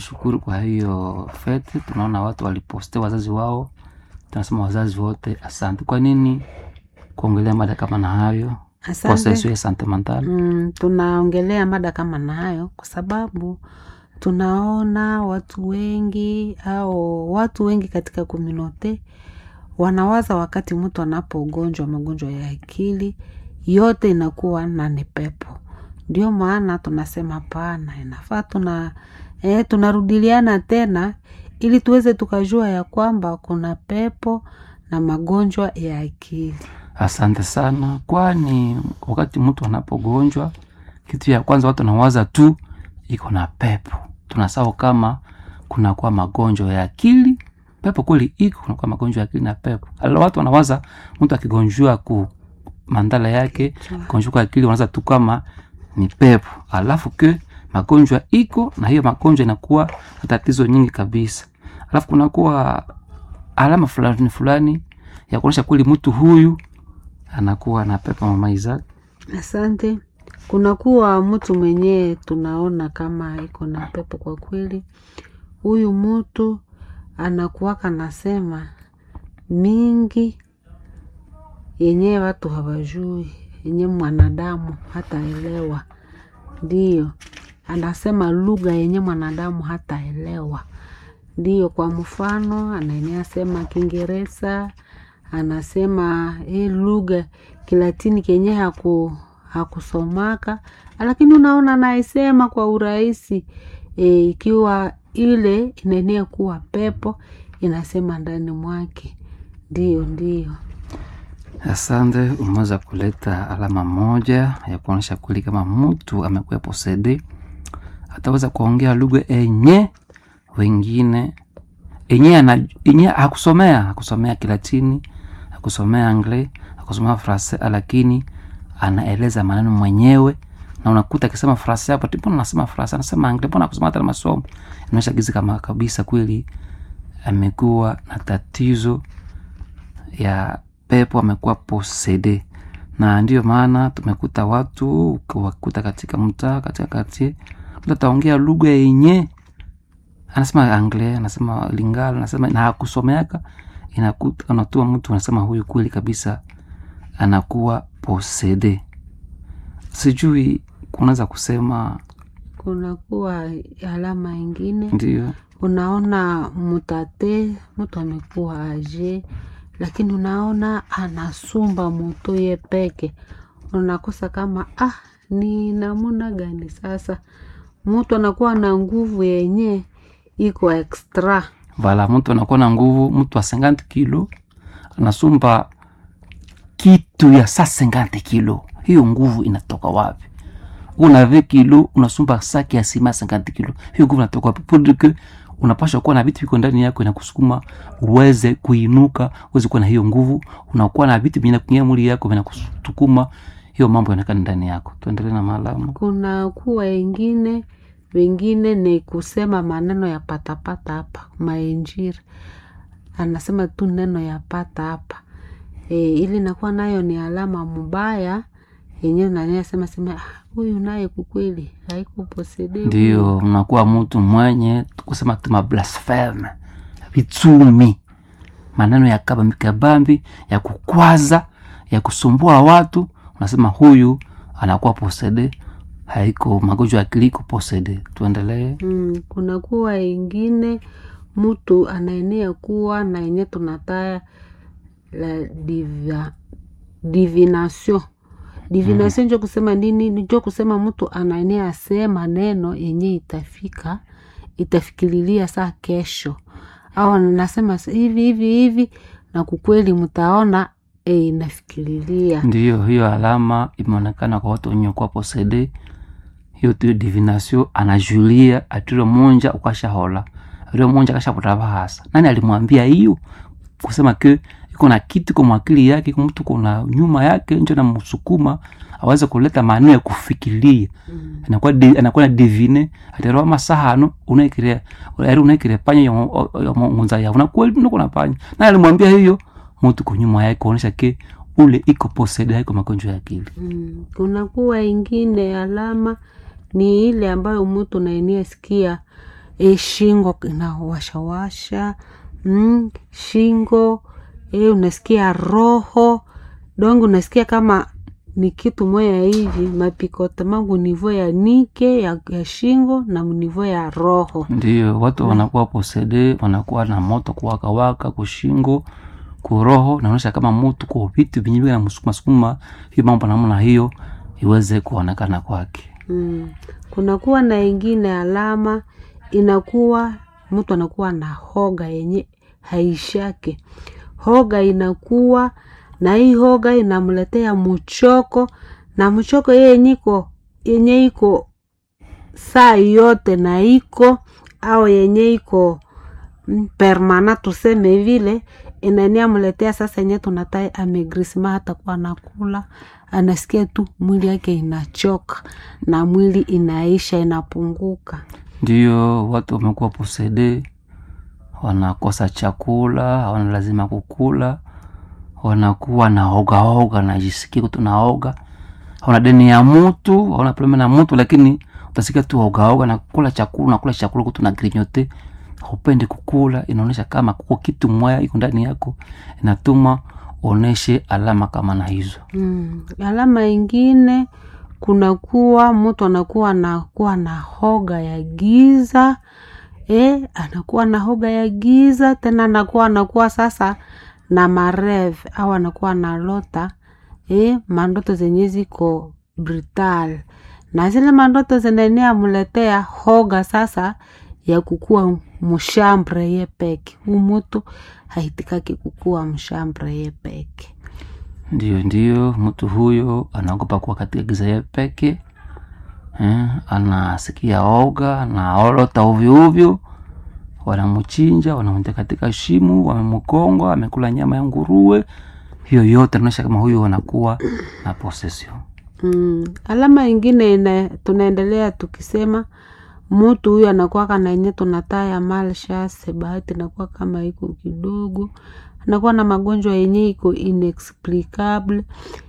Shukuru kwa hiyo fete, tunaona watu waliposte wazazi wao, tunasema wazazi wote asante. Kwa nini kuongelea mada kama na hayo kwa Asante. sensu ya sante mental? Mm, tunaongelea mada kama na hayo kwa sababu tunaona watu wengi au watu wengi katika komunote wanawaza wakati mtu anapogonjwa magonjwa ya akili yote inakuwa na ni pepo. Ndio maana tunasema hapana, inafaa tuna eh, tunarudiliana tena ili tuweze tukajua ya kwamba kuna pepo na magonjwa ya akili. Asante sana, kwani wakati mtu anapogonjwa, kitu ya kwanza watu wanawaza tu iko na pepo. Tunasahau kama kunakuwa magonjwa ya akili. Pepo kweli iko, kunakuwa magonjwa ya akili na pepo. Ala, watu wanawaza mtu akigonjwa ku mandala yake gonjwa kwa akili, wanawaza tu kama ni pepo, alafu ke magonjwa iko na hiyo magonjwa inakuwa na tatizo nyingi kabisa, alafu kunakuwa alama fulani fulani ya kuonyesha kweli mtu huyu anakuwa na pepo mama Isaac. Asante. Kunakuwa mtu mwenyewe tunaona kama iko na pepo kwa kweli. Huyu mtu anakuwaka nasema mingi yenyewe watu hawajui, yenye mwanadamu hataelewa. Ndiyo, anasema lugha yenye mwanadamu hataelewa. Ndiyo, kwa mfano anaenea sema Kiingereza, anasema hii lugha Kilatini kenye haku hakusomaka, lakini unaona naisema kwa urahisi e, ikiwa ile inaenea kuwa pepo inasema ndani mwake. Ndiyo, ndiyo. Asante, umeweza kuleta alama moja ya kuonyesha kweli kama mtu amekuwa posede, ataweza kuongea lugha enye wengine enye ana enye hakusomea hakusomea Kilatini, hakusomea Anglais, hakusomea Francais, lakini anaeleza maneno mwenyewe na unakuta akisema Francais hapo, mbona anasema Francais, anasema Anglais, mbona kusoma hata masomo, inaonyesha gizi kama kabisa kweli amekuwa na tatizo ya pepo amekuwa posede, na ndiyo maana tumekuta watu ukiwakuta katika mtaa katika kati mtu ataongea lugha yenye anasema Anglais, anasema Lingala, anasema na hakusomeaka, inakuta unatua mtu anasema huyu kweli kabisa anakuwa posede. Sijui kunaweza kusema Kunakuwa alama ingine ndio unaona mutate mtu amekuwa aje, lakini unaona anasumba moto ye peke, unakosa kama ah, ni namuna gani sasa mtu anakuwa na nguvu yenye iko extra. vala mtu anakuwa na nguvu, mtu wa 50 kilo anasumba kitu ya saa 50 kilo, hiyo nguvu inatoka wapi? Una 20 kilo unasumba saki ya sima 50 kilo, hiyo nguvu inatoka wapi? Pour que unapaswa kuwa na vitu viko ndani yako inakusukuma uweze kuinuka, uweze kuwa na hiyo nguvu. Unakuwa na vitu vinakuingia mwili yako vinakusukuma, hiyo mambo yanaonekana ndani yako. Tuendelee na maalamu. Kuna kuwa ingine wengine ni kusema maneno ya patapata hapa mainjiri, anasema tu neno ya pata hapa e, ili nakuwa nayo ni alama mubaya yenyewe naniasema sema "Ah, huyu naye kukweli haikuposede ndio unakuwa mtu mwenye kusema tu mablasfeme vitsumi maneno ya kabambi kabambi ya kukwaza ya kusumbua watu unasema huyu anakuwa posede haiko magonjwa ya akili iko posede tuendelee Mm, kuna kuwa ingine mtu anaenea kuwa na yenye tunataya la diva, divination divination njo kusema nini njo kusema mtu anaenea asema neno yenye itafika itafikililia saa kesho au nasema hivi hivi hivi na kukweli mtaona e, inafikililia ndiyo hiyo alama imeonekana kwa watu wenye kuwa posede hiyo tu divination anajulia atiro monja ukashahola atiro monja akashapota bahasa nani alimwambia hiyo kusema ke iko na kitu kwa mwakili yake iko mtu kuna nyuma yake njo namsukuma aweze kuleta maneno ya kufikiria mm. anakuwa de, anakuwa na divine atero masahano unaikire ari unaikire panya ya munza ya una kweli nuko na panya na alimwambia hiyo mtu kwa nyuma yake kuonesha ke ule iko posede haiko magonjwa ya akili Mm, kuna kuwa ingine alama ni ile ambayo mtu naenia sikia e, shingo inawashawasha mm, shingo e, unasikia roho dongo unasikia kama ni kitu moya hivi mapikote mangu nivo ya nike ya, ya shingo na nivo ya roho ndio watu wanakuwa posede wanakuwa na moto kuwakawaka kushingo kuroho naonyesha kama mutu kwa vitu vinyi vina msukuma sukuma hiyo mambo namna hiyo iweze kuonekana kwake mm. kunakuwa na ingine alama inakuwa mtu anakuwa na hoga yenye haishake hoga inakuwa na hii hoga inamletea mchoko na mchoko yenye iko yenye iko saa yote na iko au yenye iko mm, permana tuseme vile inania mletea sasa yenye tunatai amegrisma hata kuwa nakula anasikia tu mwili yake inachoka na mwili inaisha inapunguka ndio watu wamekuwa posede wanakosa chakula hawana lazima kukula wanakuwa na hogahoga najisikia tu naoga hauna deni ya mutu hauna problema na mutu lakini utasikia tu hogahoga nakula chakula nakula chakula kutu na grinyote haupendi kukula inaonyesha kama kuko kitu mwaya iko ndani yako inatuma uoneshe alama kama na hizo mm. alama ingine kunakuwa mtu anakuwa anakuwa na hoga ya giza e, anakuwa na hoga ya giza tena anakuwa anakuwa sasa na marev au anakuwa na lota e, mandoto zenye ziko brutal na zile mandoto zinaenea mletea hoga sasa ya kukua mshambre ye peke umutu haitikaki kukua mshambre ye peke ndio ndio mtu huyo anaogopa kuwa katika giza ye peke eh, anasikia oga anaolota ovyoovyo wanamchinja wanamtia katika shimu wamemkonga amekula nyama ya nguruwe hiyo yote anaonyesha kama huyu anakuwa na possession mm. alama ingine ina, tunaendelea tukisema mutu huyu anakuwa na yenye tunataya malshase bahati inakuwa kama iko kidogo anakuwa na magonjwa yenye iko inexplicable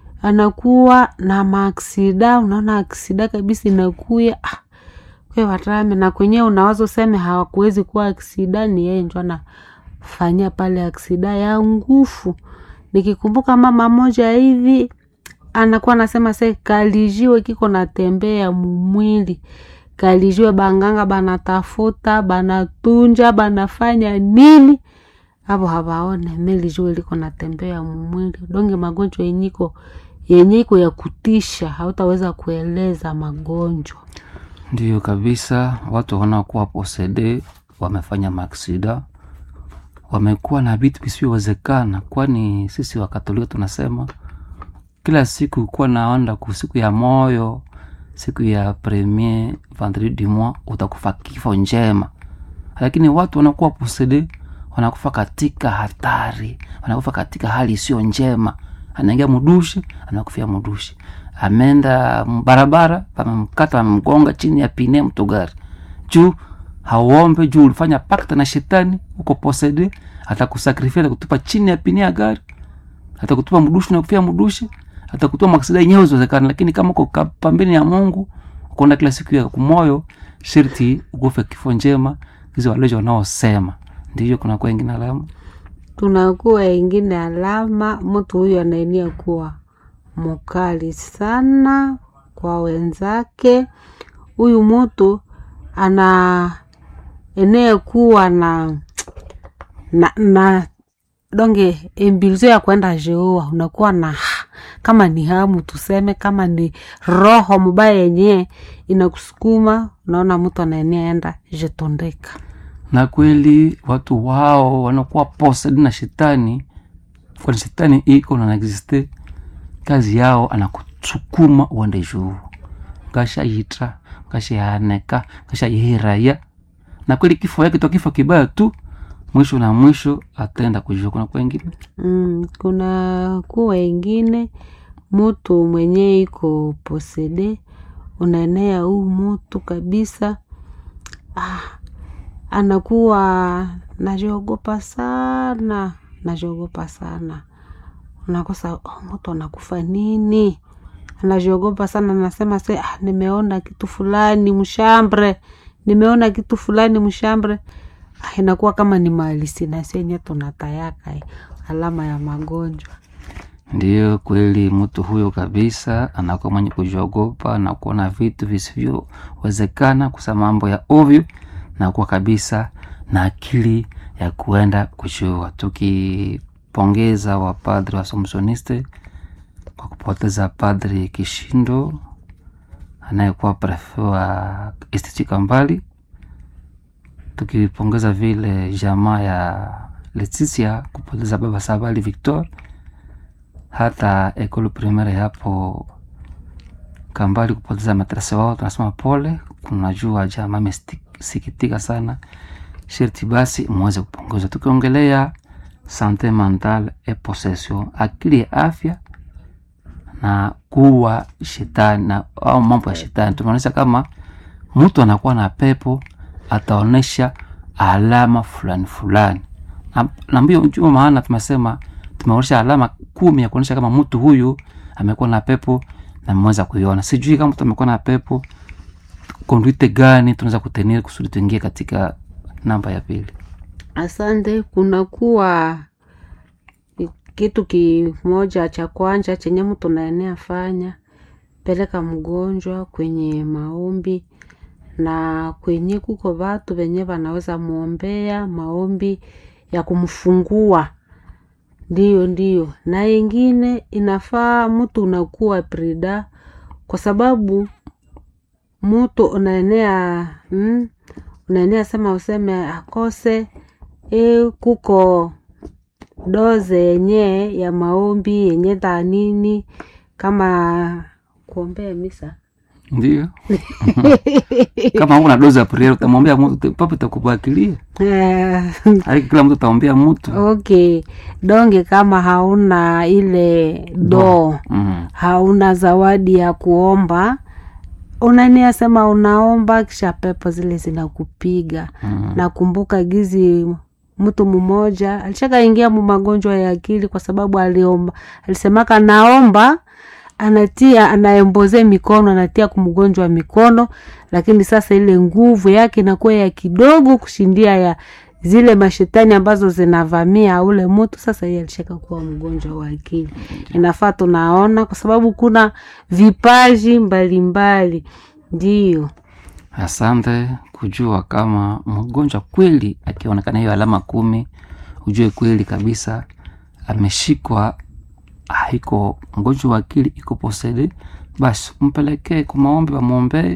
anakuwa na maaksida unaona aksida kabisa inakuya ah, kwe watame na kwenyewe unawaza useme hawakuwezi kuwa aksida ni yeye njo anafanyia pale aksida ya ngufu nikikumbuka mama moja hivi anakuwa anasema se kalijiwe kiko natembea mumwili kalijiwe banganga banatafuta banatunja banafanya nini avo hawaone melijiwe liko natembea mumwili donge magonjwa yenyiko yenye iko ya kutisha hautaweza kueleza magonjwa ndio kabisa watu wanaokuwa posede wamefanya maksida wamekuwa na vitu visivyowezekana kwani sisi wakatolika tunasema kila siku kuwa naenda ku siku ya moyo siku ya premier vendredi du mois utakufa kifo njema lakini watu wanakuwa posede wanakufa katika hatari wanakufa katika hali isiyo njema anaingia mudushi anakufia mudushi ameenda barabara pamemkata amemgonga chini ya pine mtugari juu hauombe juu ulifanya pakta na shetani uko posede atakusakrifia atakutupa chini ya pine ya gari atakutupa mdushi na kufia mdushi atakutoa maksida yenyewe ziwezekana lakini kama uko ka- pambeni ya mungu ukaenda kila siku ya kumoyo sharti ukufe kifo njema hizo walejo wanaosema ndiyo kunakuwa ingine alama tunakuwa ingine alama mtu huyu anaenia kuwa mkali sana kwa wenzake huyu mtu ana enee kuwa na na, na donge embilizo ya kwenda jeua unakuwa na ha- kama ni hamu tuseme kama ni roho mubaya yenyewe inakusukuma unaona mtu anaenea enda jetondeka na kweli watu wao wanakuwa posed na shetani kwani shetani iko na existe kazi yao anakusukuma uende juu ngashayitra ngashayaneka ngashayihiraya na kweli kifo yake to kifo kibaya tu mwisho na mwisho ataenda kujua kuna kwengine mm, kuna kuwa ingine mutu mwenye iko posede unaenea huu mutu kabisa ah, anakuwa najiogopa sana najiogopa sana unakosa oh, mtu anakufa nini anajiogopa sana nasema se ah, nimeona kitu fulani mshambre nimeona kitu fulani mshambre ah, inakuwa kama ni mahalisinasi yenye tunatayaka eh, alama ya magonjwa Ndiyo kweli, mtu huyo kabisa anakuwa mwenye kujiogopa na kuona vitu visivyowezekana, kusema mambo ya ovyo na kuwa kabisa na akili ya kuenda kujua. Tukipongeza wapadri wa Somsoniste kwa kupoteza Padri Kishindo anayekuwa prefe wa Institut Kambali, tukipongeza vile jamaa ya Leticia kupoteza baba Sabali Victor hata ekolo primaire hapo Kambali kupoteza matrasi wao, tunasema pole. Kunajua jamaa amesikitika sana, sherti basi muweze kupongezwa. Tukiongelea sante mentale e possession, akili ya afya na kuwa shetani na au mambo ya shetani, tumeonyesha kama mtu anakuwa na pepo ataonesha alama fulani fulani, na, na mbio njuma maana tumesema tumeonyesha alama kumi ya kuonyesha kama mtu huyu amekuwa na pepo na mmeweza kuiona. Sijui kama mtu amekuwa na pepo, konduite gani tunaweza kutenir kusudi tuingie katika namba ya pili. Asante. Kunakuwa kitu kimoja cha kwanja chenye mtu naenea fanya, peleka mgonjwa kwenye maombi na kwenye kuko vatu venye vanaweza muombea maombi ya kumfungua ndiyo ndiyo, na ingine inafaa mtu unakuwa prida, kwa sababu mtu unaenea mm, unaenea sema useme akose e, kuko doze yenye ya maombi yenye dhanini kama kuombea misa Ndio kama una dozi ya priere utamwombea mtu papo itakubakilia, Eh, haki kila mtu ataombea mtu okay donge kama hauna ile doo mm. hauna zawadi ya kuomba unania sema unaomba kisha pepo zile zinakupiga Mm. nakumbuka gizi mtu mmoja alishakaingia mu magonjwa ya akili kwa sababu aliomba alisemaka naomba anatia anaemboze mikono anatia kumgonjwa mikono lakini sasa ile nguvu yake inakuwa ya kidogo kushindia ya zile mashetani ambazo zinavamia ule mtu sasa yeye alishaka kuwa mgonjwa wa akili inafaa tunaona kwa sababu kuna vipaji mbalimbali ndiyo Asante kujua kama mgonjwa kweli akionekana hiyo alama kumi, ujue kweli kabisa ameshikwa, haiko mgonjwa wa akili, iko posede, basi mpelekee kwa maombi, wamwombee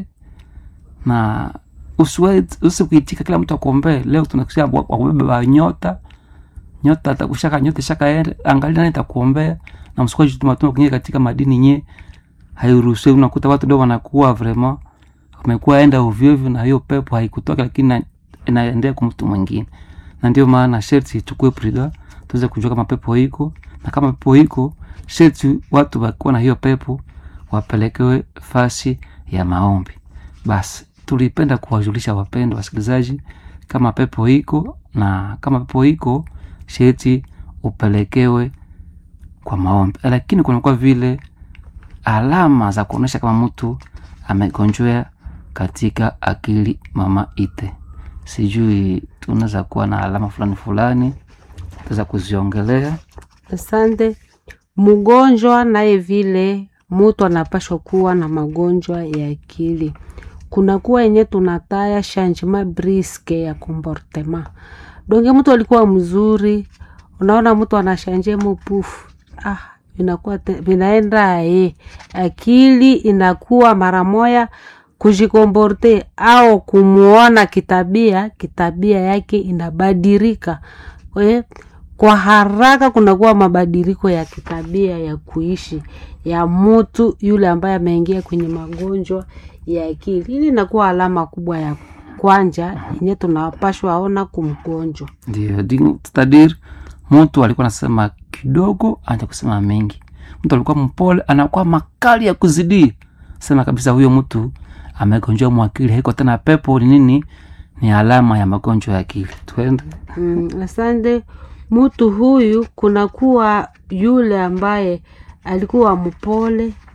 na usikuitika kila mtu akuombee. Leo tunakusia wakubeba nyota nyota, atakushaka nyota shaka, angalia nani takuombea, na msikuaji tumatuma kuingia katika madini nye hairuhusiwi. Unakuta watu ndio wanakuwa vraiment umekuwa enda ovyoovyo na hiyo pepo haikutoka, lakini inaendea kwa mtu mwingine, na ndio maana sherti ichukue prida tuweze kujua kama pepo iko, na kama pepo iko sherti watu wakuwa na hiyo pepo wapelekewe fasi ya maombi. Basi tulipenda kuwajulisha wapendwa wasikilizaji kama pepo iko, na kama pepo iko sherti upelekewe kwa maombi, lakini kunakuwa vile alama za kuonyesha kama mtu amegonjwa katika akili mama ite. Sijui tunaweza kuwa na alama fulani fulani tuweza kuziongelea. Asante. Mgonjwa naye vile mutu anapashwa kuwa na magonjwa ya akili. Kunakuwa yenye tunataya changement briske ya comportement. Donge mtu alikuwa mzuri, unaona mtu anashanje mupufu. Ah, inakuwa vinaenda eh, akili inakuwa mara moya kujikomporte au kumuona kitabia, kitabia yake inabadilika eh, kwa haraka kunakuwa mabadiliko ya kitabia ya kuishi ya mtu yule ambaye ameingia kwenye magonjwa ya akili. Hili inakuwa alama kubwa ya kwanja yenye tunapashwa aona kumgonjwa. Ndio tutadir, mtu alikuwa anasema kidogo, anaanza kusema mengi. Mtu alikuwa mpole, anakuwa makali ya kuzidia. Sema kabisa huyo mtu amegonjwa mwakili, haiko tena pepo. Ni nini? Ni alama ya magonjwa ya akili. Twende. Mm, asante. Mtu huyu kunakuwa yule ambaye alikuwa mpole,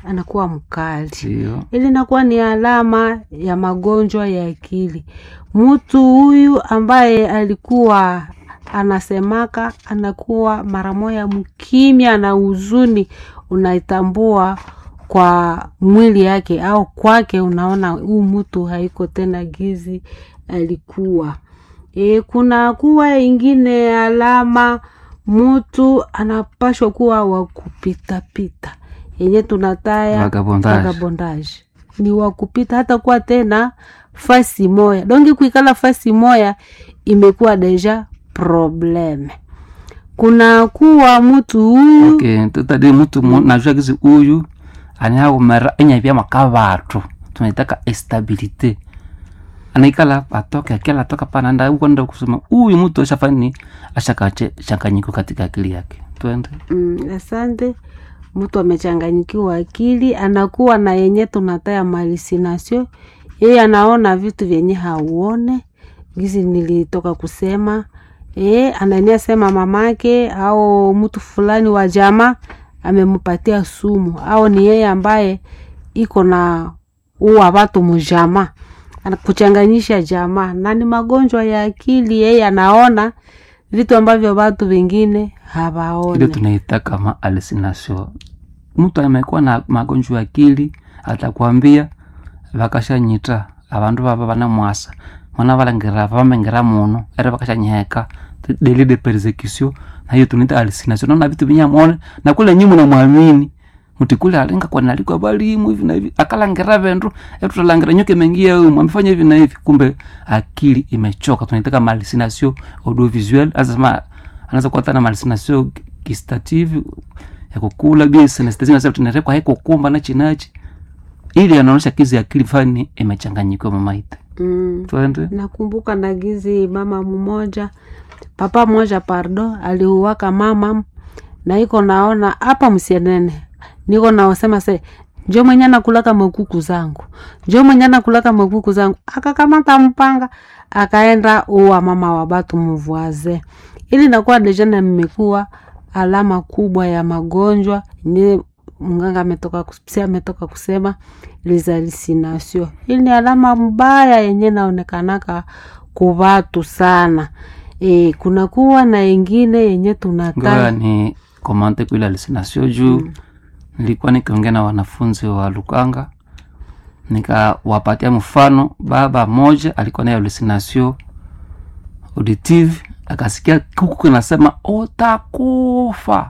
anakuwa mkali ndio ili inakuwa ni alama ya magonjwa ya akili. Mtu huyu ambaye alikuwa anasemaka anakuwa mara moya mkimya na huzuni, unaitambua kwa mwili yake au kwake, unaona huu mtu haiko tena gizi alikuwa. E, kuna kuwa ingine alama mtu anapashwa kuwa wa kupitapita yenye tunataya Vagabondage. vagabondage ni wa kupita hata kuwa tena fasi moya dongi kuikala fasi moya imekuwa deja probleme kuna kuwa mtu huyu okay tutadi mtu mu- najua kizi uyu aniaumera enyavya makavatu tunaitaka estabilite anaikala atoke akila atoka pananda ukwenda kusema uyu mtu ashafani ashakache changanyiko katika akili yake twende mm, asante mtu amechanganyikiwa akili anakuwa na yenye tunataya malisinasio yeye anaona vitu vyenye hauone gizi nilitoka kusema e, anania sema mamake au mtu fulani wa jamaa amempatia sumu au ni yeye ambaye iko na uwa watu mujama kuchanganyisha jamaa na ni magonjwa ya akili yeye anaona vitu ambavyo watu wengine ile hawaone tunaita kama hallucination mtu amekuwa na magonjwa ya akili atakwambia vakashanyita avandu vava vana mwasa mwana valangira vamengira muno ere vakashanyeka deli de persecution na hiyo tunaita hallucination naona vitu vinyamone na kule nyi munamwamini muti kule alinga kwa nalikwa balimu hivi na hivi akalangira vendu etutalangira nyoke mengia umu amefanya hivi na hivi kumbe akili imechoka tunaita kama hallucination audiovisuel azasema anaweza kuwa tana hallucination gustative ya kukula bia synesthesia nasema tunarekwa haiko kumba nachi nachi ili anaonyesha kizi akili fani imechanganyikiwa mamaita mm. twende nakumbuka nagizi mama mmoja papa mmoja pardo aliuwaka mama na iko naona hapa msienene niko naosema se njo mwenye nakulaka makuku zangu njo mwenye nakulaka makuku zangu akakamata mpanga akaenda uwa mama wa batu mvuaze ili nakuwa dejana mmekuwa alama kubwa ya magonjwa ni mganga ametoka kus- psia ametoka kusema lizalisinasio ili ni alama mbaya yenye naonekanaka kuvatu sana e, kunakuwa na ingine yenye ngoja tunataka ni komante kuile hallucination juu nilikuwa nikiongea na wanafunzi wa lukanga nikawapatia mfano baba moja alikuwa nayo hallucination auditive akasikia kuku kinasema utakufa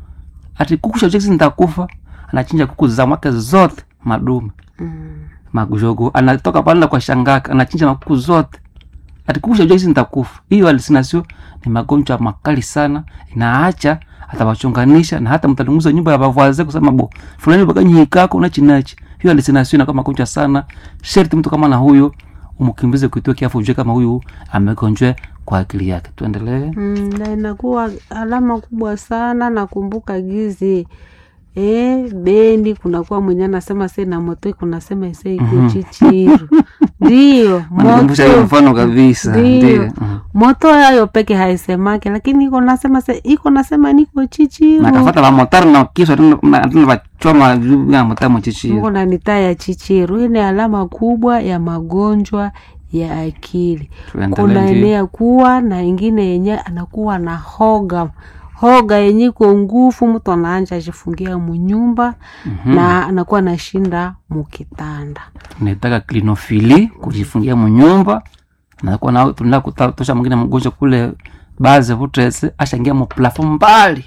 ati kuku shachesi nitakufa anachinja kuku za mwake zote madume mm. majogo anatoka pale kwa shangaka anachinja makuku zote ati kuku shajua hizi nitakufa hiyo hallucination ni magonjwa makali sana inaacha atawachunganisha na hata mtalunguza nyumba ya bavaze kusema bo fulani bakanyikako unachinachi hiyo hallucination inakuwa magonjwa sana sherti mtu kama na huyo umkimbize kuitoa kiafu ujue kama huyu amegonjwa kwa akili yake tuendelee Mm, na inakuwa alama kubwa sana nakumbuka gizi e, bendi kunakuwa mwenye anasema se na moto kunasema ise iko Mhm. chichiru ndio manikumbusha hiyo moto mfano kabisa Ndio. ndio mm. moto yayo peke haisemake lakini iko nasema se iko nasema niko chichiru nakafata vamotari na kiswa tena vachoma ya motamo chichio Mungu na nitaa ya chichiru hii ni alama kubwa ya magonjwa ya akili kuna tuendelee ndio. enea kuwa na ingine yenye anakuwa na hoga hoga yenye iko nguvu mtu anaanja ajifungia munyumba Mhm. na anakuwa nashinda mukitanda naitaka klinofili kujifungia munyumba nakuwa na tunaenda kutosha mwingine mgonjwa kule baze vutese ashangia muplafu mbali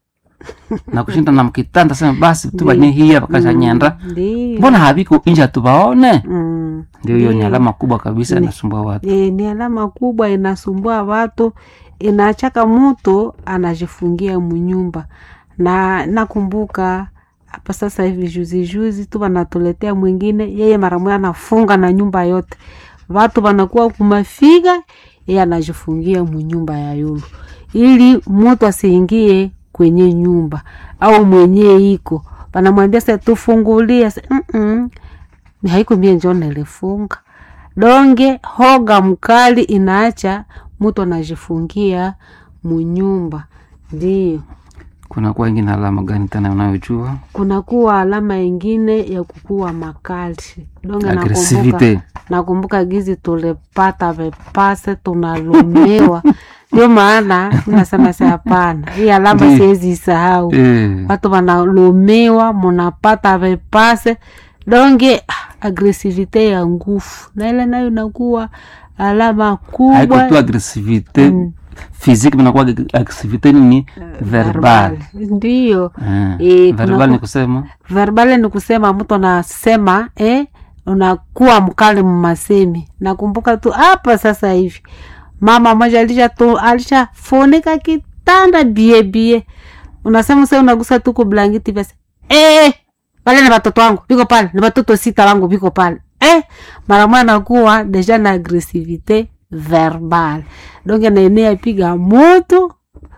na kushinda na mkitanda sema basi tu banye hiya bakashanyenda ndio mbona habiko inja tubaone mm. ndio hiyo ni Ndio. alama kubwa kabisa Ni- inasumbua watu E, ni alama kubwa inasumbua watu inachaka mtu anajifungia munyumba na nakumbuka hapa sasa hivi juzi juzi tu wanatuletea mwingine yeye mara moja anafunga na nyumba yote watu wanakuwa kumafiga yeye anajifungia munyumba ya yulu ili mtu asiingie kwenye nyumba au mwenye iko wanamwambia sa tufungulie sa, "Mm-mm, ni haiko mie njo nilifunga donge hoga mkali inaacha mtu anajifungia munyumba ndio kunakuwa ingine alama gani tena unayojua kunakuwa alama ingine ya kukuwa makali donge nakumbuka, agresivite nakumbuka gizi tulipata vepase tunalumiwa ndio maana nasema si hapana hii alama Ndiyo. siwezi isahau eh, watu wanalumiwa munapata vepase donge ah, agresivite ya nguvu na ile nayo inakuwa alama haiko kubwa tu agresivite Mm. physique mnakuwa agresivite nini verbal ndiyo Eh, Eh, verbal kunaku- ni kusema verbale ni kusema mtu anasema eh, unakuwa mkali mmasemi nakumbuka tu hapa sasa hivi mama moja alisha tu alishafunika kitanda bie bie unasema sasa unagusa tu kublangiti basi eh, pale ni watoto wangu biko pale ni watoto sita wangu biko pale eh, mara moja nakuwa deja na agresivite verbal donc naenea piga moto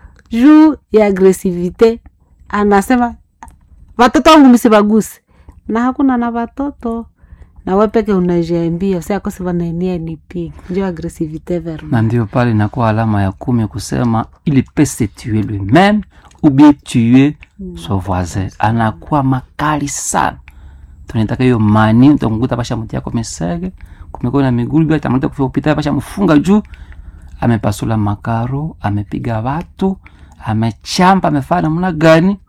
juu ya agresivite anasema watoto wangu msibaguse na hakuna na watoto na we peke unajiambia usiakosi wanaenia nipige ndio agresivite verbal na ndio pale inakuwa alama ya kumi kusema il peut se tuer lui-même ou bien tuer son voisin anakuwa makali sana tunaitaka hiyo mani utakukuta pasha mti yako mesege kumekuwa na migulu bila tamata kufika kupita pasha mfunga juu amepasula makaro amepiga watu amechamba amefanya namna gani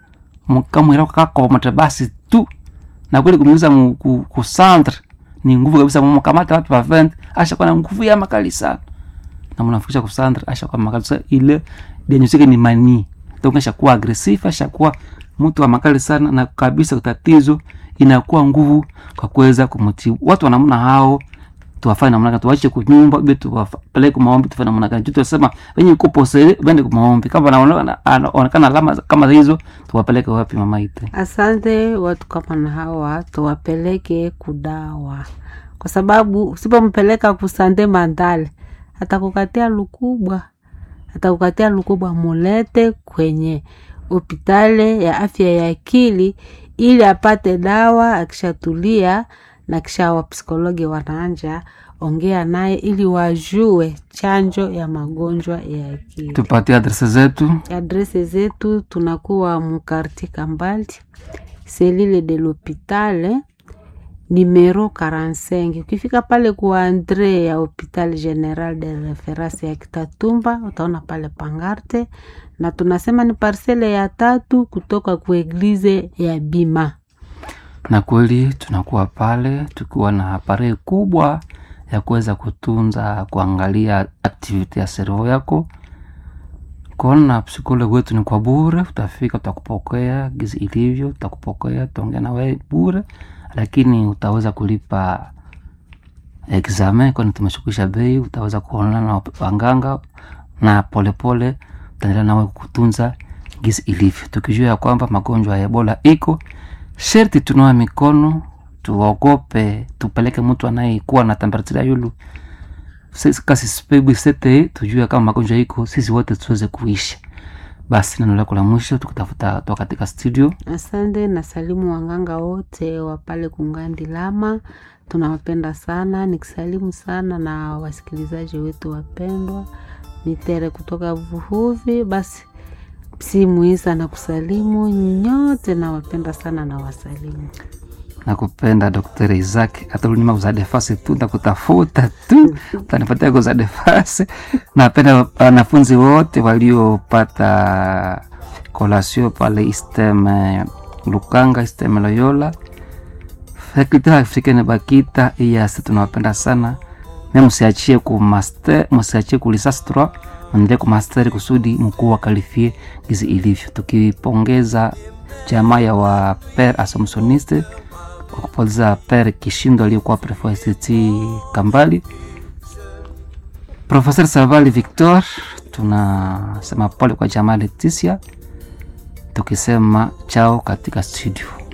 mkamwira kakomata basi tu na kweli kumeuza mu- ku, ku centre ni nguvu kabisa mkamata watu wa 20 ashakuwa na nguvu ya makali sana na mnafikisha ku centre ashakuwa makali sana ile denyusike ni mani donc ashakuwa agresif ashakuwa mtu wa makali sana na kabisa tatizo inakuwa nguvu kwa kuweza kumtibu watu wa namna hao tuwafanye namna gani tuwache kunyumba be tuwapeleke maombi tufanye namna gani tutasema wenye uko posele bende kwa maombi kama anaonekana anaonekana alama kama hizo tuwapeleke wapi mama ite asante watu kama na hawa tuwapeleke kudawa kwa sababu usipompeleka kusande mandale atakukatia lukubwa atakukatia lukubwa mulete kwenye hopitale ya afya ya akili ili apate dawa akishatulia na kisha wapsikologi wanaanja ongea naye ili wajue chanjo ya magonjwa ya akili tupatie adrese zetu adrese zetu tunakuwa mukarti kambali selile de l'hopitale numero 45 ukifika pale kwa andre ya hopital general de reference ya kitatumba utaona pale pangarte na tunasema ni parsele ya tatu kutoka ku eglize ya bima na kweli tunakuwa pale tukiwa na apare kubwa ya kuweza kutunza kuangalia aktiviti ya servo yako kona psikologi wetu ni kwa bure utafika utakupokea gizi ilivyo utakupokea tutaongea na wewe bure lakini utaweza kulipa examen kwani tumeshukisha bei utaweza kuonana na wanganga na polepole utaendelea nawe kutunza gizi ilivyo tukijua ya kwamba magonjwa ya ebola iko sherti tunawa mikono tuogope tupeleke mtu anayekuwa na temperatura yulu Sisi kasi spegu sete tujue kama magonjwa iko sisi wote tuweze kuishi basi neno lako la mwisho tukutafuta toka katika studio asante na salimu wanganga wote wa pale kungandi lama tunawapenda sana nikisalimu sana na wasikilizaji wetu wapendwa nitere kutoka vuhuvi basi simuisa na kusalimu nyote nawapenda sana na wasalimu nakupenda dr isaac atalunima kuzadefasi tu ntakutafuta tu utanipatia kuzadefasi napenda wanafunzi wote waliopata kolasio pale istem eh, lukanga istem loyola fakulté africaine bakita iyasi tunawapenda sana me msiachie ku master msiachie ku lisasi 3 mwendelee ku master kusudi mkuu wa kalifie gizi ilivyo tukipongeza jamaa ya wa per assumptioniste kwa kupoteza per kishindo aliyokuwa prefect kambali professeur savali victor tunasema pole kwa jamaa leticia tukisema chao katika studio